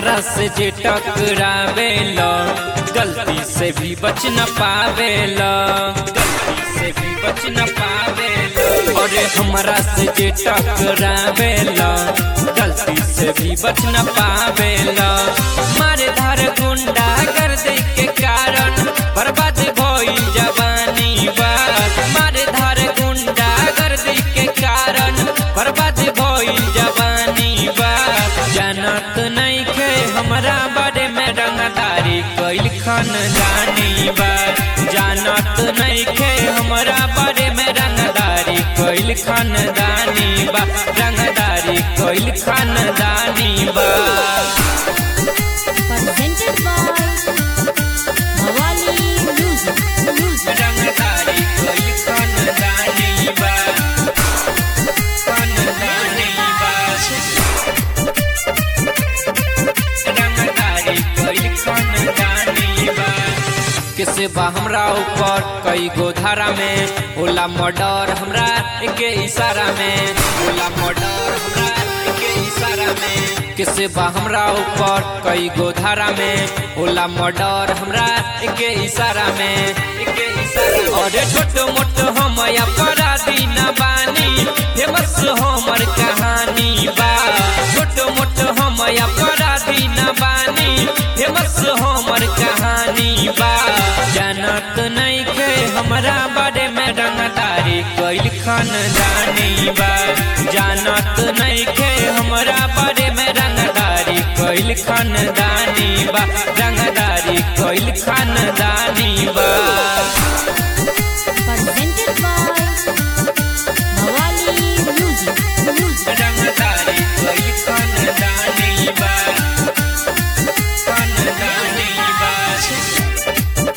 हमरा से जे टकरावेला गलती से भी बच न पावेला गलती से भी बच न पावेला अरे हमरा से जे टकरावेला गलती से भी बच न पावेला मारे धार गुंडा कर दे के कारण बर्बाद भइल जवानी बात मारे धार गुंडा कर दे के कारण बर्बाद भइल जवानी बात जानत नहीं खे हमरा बारे में रंगदारी कैल खानदानी बात जानत नहीं खे हमरा बारे में रंगदारी कैल खानदानी बा रंगदारी कैल खानदानी बा presented by Mawali Music. Music. रंगदारी कैल खानदानी बा खानदानी बा रंगदारी कैल खानदानी बा किसे बा हमरा ऊपर कई गो धारा में होला मर्डर हमरा के इशारा में होला मर्डर हमरा के इशारा में किसे बा हमरा ऊपर कई गो धारा में होला मर्डर हमरा के इशारा में के इशारा अरे छोट मोट हम अपराधी न बानी फेमस हमर कहानी बा छोट मोट हम अपराधी न बानी फेमस हमर कहानी बा जानत नहीं खे हमरा बारे में रंगदारी कैल खानदानी बा जानत नहीं खे हमरा बारे में रंगदारी कैल खानदानी बा रंगदारी कैल खानदानी बा Presented by Mawali Music. Music. रंगदारी कैल खानदानी बा खानदानी बा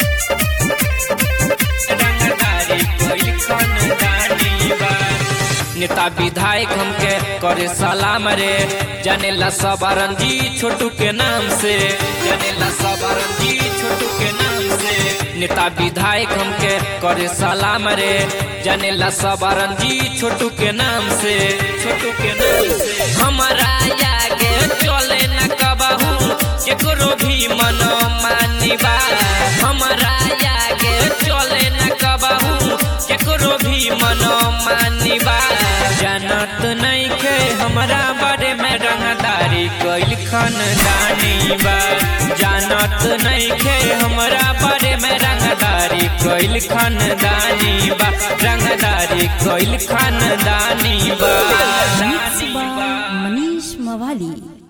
रंगदारी कैल खानदानी बा नेता विधायक हमके करे सलाम रे जानेला सब रंजी छोटू के नाम से जानेला सब रंजी छोटू के नाम से नेता विधायक हमके करे सलाम रे जानेला सब रंजी छोटू के नाम से छोटू के नाम से हमारा आगे चले न कबहू केकरो भी मन मानी बा हमारा आगे चले न कबहू केकरो भी मन मानी बा जानत नहीं खे हमरा बारे में रंगदारी कैल खानदानी बा जानत नहीं खे हमरा बारे में रंगदारी कैल खानदानी बा रंगदारी कैल खानदानी बा Mixed by Manish Mawali.